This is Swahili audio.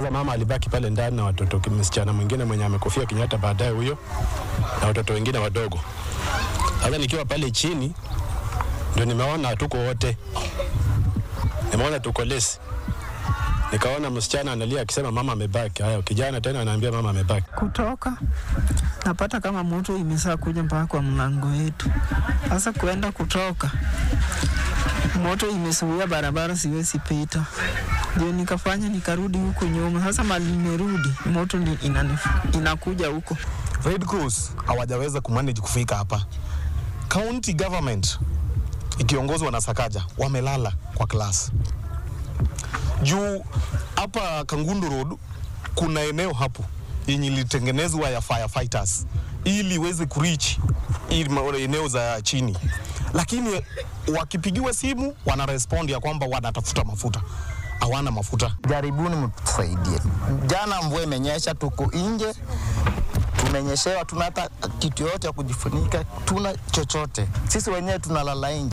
Sasa mama alibaki pale ndani na watoto, msichana mwingine mwenye amekufia Kenyatta baadaye huyo, na watoto wengine wadogo. Sasa nikiwa pale chini ndio nimeona hatuko wote, nimeona tuko lesi. Nikaona msichana analia akisema mama amebaki. Haya, kijana tena anaambia mama amebaki. kutoka napata kama moto imesaa kuja mpaka kwa mlango wetu. Sasa kuenda kutoka, moto imesuia barabara, siwezi pita, ndio nikafanya nikarudi huku nyuma. Sasa mali nimerudi, moto ni inanif- inakuja huko. Red Cross hawajaweza kumanage kufika hapa. County government ikiongozwa na Sakaja wamelala kwa class juu hapa Kangundu Road kuna eneo hapo yenye ilitengenezwa ya firefighters ili iweze kureach ili ma- eneo za chini, lakini wakipigiwa simu wana respond ya kwamba wanatafuta mafuta, hawana mafuta. Jaribuni mtusaidie. Jana mvua imenyesha, tuko nje, tumenyeshewa, tuna hata kitu yote ya kujifunika, tuna chochote. Sisi wenyewe tunalala nje.